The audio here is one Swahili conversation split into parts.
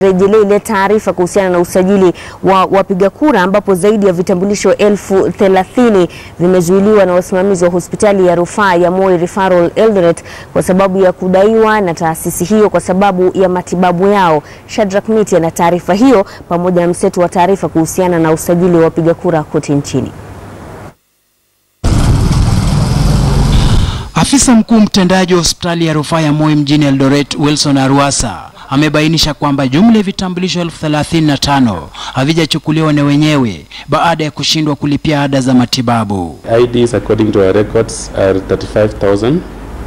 rejelea ile taarifa kuhusiana na usajili wa wapiga kura ambapo zaidi ya vitambulisho elfu thelathini vimezuiliwa na wasimamizi wa hospitali ya rufaa ya Moi Referral Eldoret kwa sababu ya kudaiwa na taasisi hiyo kwa sababu ya matibabu yao. Shadrack Miti ana taarifa hiyo pamoja na mseto wa taarifa kuhusiana na usajili wa wapiga kura kote nchini. Afisa mkuu mtendaji wa hospitali ya rufaa ya Moi mjini Eldoret, Wilson Arwasa, amebainisha kwamba jumla ya vitambulisho elfu thelathini na tano havijachukuliwa na wenyewe baada ya kushindwa kulipia ada za matibabu. IDs according to our records are 35,000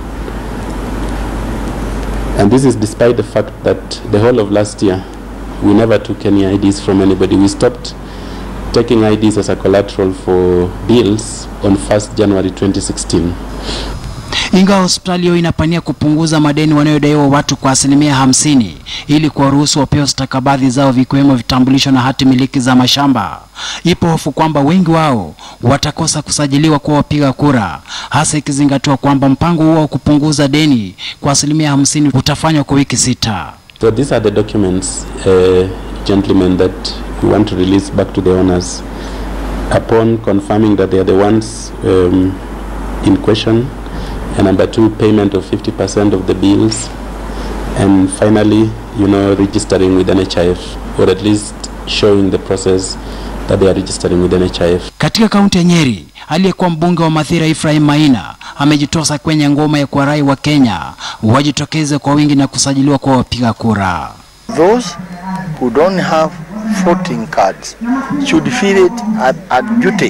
and this is despite the fact that the whole of last year we never took any IDs from anybody. We stopped taking IDs as a collateral for bills on 1st January 2016. Ingawa hospitali hiyo inapania kupunguza madeni wanayodaiwa watu kwa asilimia hamsini ili kuwaruhusu wapewe stakabadhi zao vikiwemo vitambulisho na hati miliki za mashamba, ipo hofu kwamba wengi wao watakosa kusajiliwa kuwa wapiga kura, hasa ikizingatiwa kwamba mpango huo wa kupunguza deni kwa asilimia hamsini utafanywa kwa wiki sita. So these are the documents, uh, gentlemen, that we want to release back to the owners upon confirming that they are the ones um, in question. And number two, payment of 50% of the bills. And finally, you know, registering with NHIF, or at least showing the process that they are registering with NHIF. Katika kaunti ya Nyeri, aliyekuwa mbunge wa Mathira Ephraim Maina amejitosa kwenye ngoma ya kuwarai wa Kenya wajitokeze kwa wingi na kusajiliwa kwa wapiga kura. Those who don't have voting cards should feel it at, at duty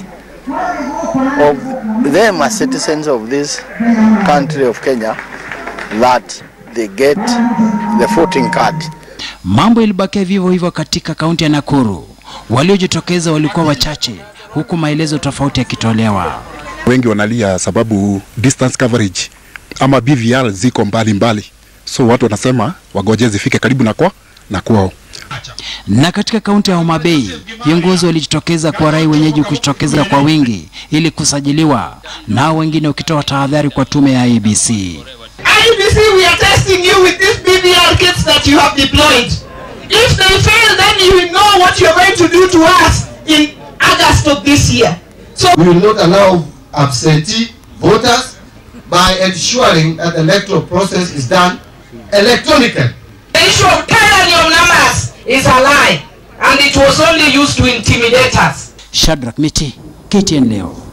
of them as citizens of this country of Kenya that they get the voting card. Mambo ilibakia vivyo hivyo katika kaunti ya Nakuru. Waliojitokeza walikuwa wachache, huku maelezo tofauti yakitolewa. Wengi wanalia sababu distance coverage ama BVR ziko mbali mbali, so watu wanasema wagoje zifike karibu na kwa na kwao. Na katika kaunti ya Homa Bay, viongozi walijitokeza kuwarai wenyeji kujitokeza kwa wingi ili kusajiliwa, nao wengine wakitoa tahadhari kwa tume ya IEBC. IBC, we are testing you with these BVR kits that you have deployed. If they fail, then you will know what you're going to do to us in August of this year. So We will not allow absentee voters by ensuring that the electoral process is done electronically. the issue of tyranny of numbers is a lie, and it was only used to intimidate us. Shadrack Miti, KTN leo.